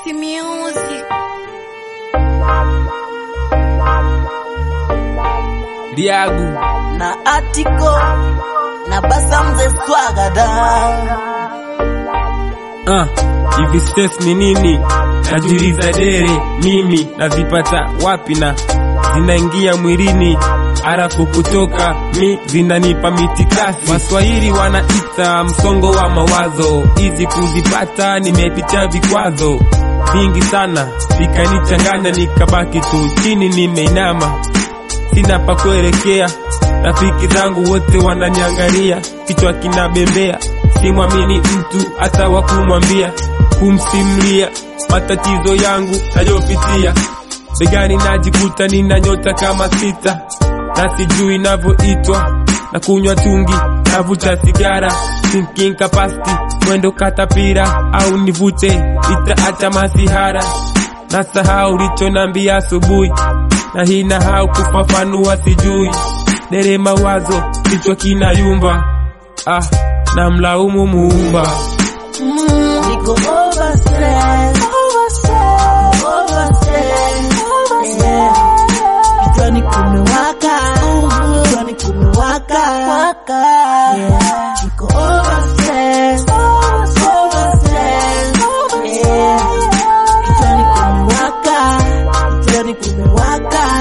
Key Music. Diagu na Atiko na Basa mzee Swagada. ah, hivi stress ni nini? Najiuliza dere, mimi nazipata wapi na zinaingia mwilini halafu kutoka mi zinanipa mitikasi. Waswahili wanaita msongo wa mawazo, hizi kuzipata nimepitia vikwazo vingi sana, vikanichanganya nikabaki tu chini nimeinama sina pa kuelekea. Rafiki zangu wote wananiangalia, kichwa kinabembea, simwamini mtu hata wa kumwambia, kumsimulia matatizo yangu nayopitia. Begani najikuta nina nyota kama sita, na sijui navyoitwa, na kunywa tungi, navuta sigara, thinking capacity, mwendo katapira, au nivute itaacha masihara, na sahau ulichonambia asubuhi na hii nahau kufafanua sijui dere mawazo kichwa kinayumba ah, na mlaumu muumba Niko over stress, over stress, over stress. Yeah. Kichwani kumewaka, kichwani kumewaka. Yeah. Niko over stress, over stress. Yeah. Kichwani kumewaka, kichwani kumewaka.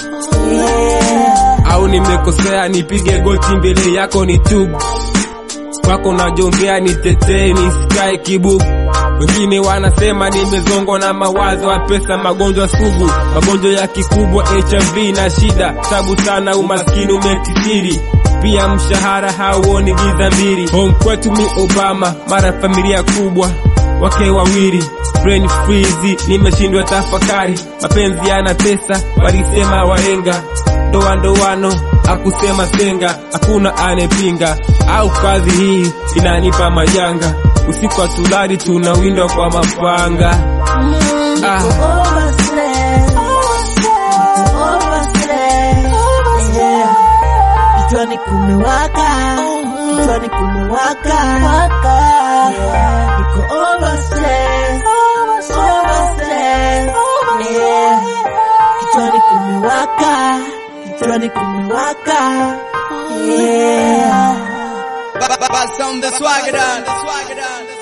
Yeah. au nimekosea nipige goti mbele yako ni tubu kwako najongea nitetee nisikae kibubu wengine wanasema nimezongwa na mawazo ya pesa magonjwa sugu magonjwa ya kikubwa hiv na shida tabu sana umaskini umekithiri pia mshahara hauoni giza mbili home kwetu mi obama mara familia kubwa wake wawili brain freeze nimeshindwa tafakari mapenzi yana pesa walisema wahenga ndoa ndoano akusema senga hakuna anepinga au kazi hii inanipa majanga usiku hatulali tunawindwa kwa mapanga ah. Over stress, over stress. Yeah. Kichwani kumewaka, kichwani kumewaka. Yeah. Niko over stress, over stress. Yeah. Kichwani kumewaka, kichwani kumewaka. Yeah. Buzz on the swagger down.